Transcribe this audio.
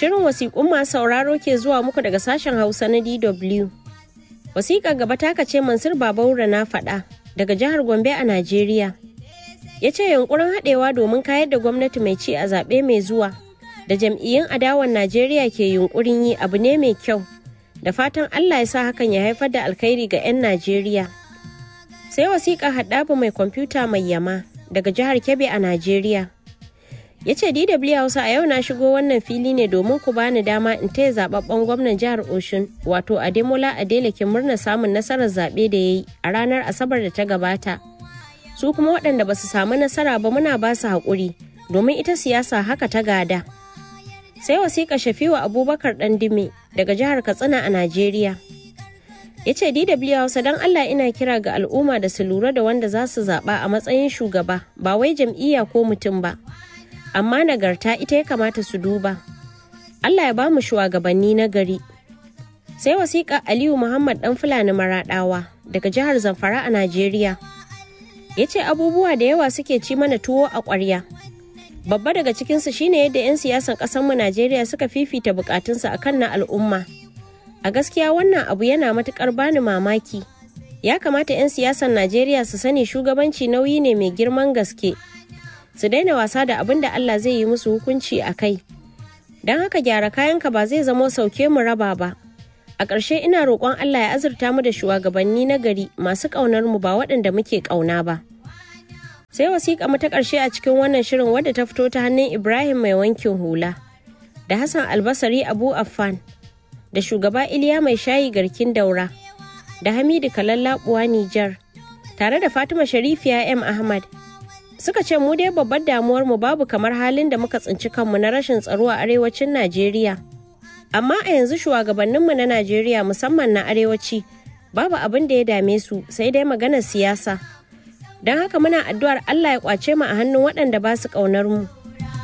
Shirin wasiƙun masu sauraro ke zuwa muku daga sashen Hausa na DW. Wasiƙar gaba taka ce Mansur Babaura na faɗa daga jihar Gombe a Najeriya. Ya ce yunkurin haɗewa domin kayar da gwamnati mai ci a zaɓe mai zuwa da jam'iyyun adawan Najeriya ke yunkurin yi abu ne mai kyau. Da fatan Allah ya sa hakan ya haifar da alkhairi ga 'yan Najeriya. Sai wasiƙa haɗabu mai kwamfuta mai yama daga jihar Kebbi a Najeriya. ya ce dw hausa a yau na shigo wannan fili ne domin ku bani dama in taya zababben gwamnan jihar oshun wato ademola adelekin murnar samun nasarar zaɓe da ya yi a ranar asabar da ta gabata su kuma waɗanda ba su samu nasara ba muna ba su haƙuri domin ita siyasa haka ta gada sai wasiƙa shafiwa abubakar ɗandime daga jihar katsina a najeriya ya ce dw hausa don allah ina kira ga al'umma da su lura da wanda za su zaɓa a matsayin shugaba ba wai jam'iyya ko mutum ba amma nagarta ita ya kamata su duba. Allah ya ba mu shugabanni na gari. Sai wasiƙa Aliyu Muhammad ɗan Fulani Maraɗawa daga jihar Zamfara a Najeriya. Ya ce abubuwa da yawa suke ci mana tuwo a ƙwarya. Babba daga cikinsu shine yadda 'yan siyasan ƙasarmu Najeriya suka fifita buƙatunsu a kan na al'umma. A gaskiya wannan abu yana matuƙar bani mamaki. Ya kamata 'yan siyasan Najeriya su sani shugabanci nauyi ne mai girman gaske. su daina wasa da abin da Allah zai yi musu hukunci a kai. Don haka gyara kayanka ba zai zamo sauke mu raba ba. A ƙarshe ina roƙon Allah ya azurta mu da shugabanni na gari masu ƙaunar mu ba waɗanda muke ƙauna ba. Sai wasiƙa mu ta ƙarshe a cikin wannan shirin wadda ta fito ta hannun Ibrahim mai wankin hula da Hassan Albasari Abu Affan da shugaba Iliya mai shayi garkin daura da Hamidu Kalallaɓuwa Nijar tare da Fatima Sharifiya M. Ahmad suka ce mu dai babbar damuwar mu babu kamar halin da muka tsinci kanmu na rashin tsaro a arewacin Najeriya. Amma a yanzu shugabanninmu na Najeriya musamman na arewaci babu abin da ya dame su sai dai maganar siyasa. Don haka muna addu'ar Allah ya kwace mu a hannun waɗanda ba su ƙaunar mu.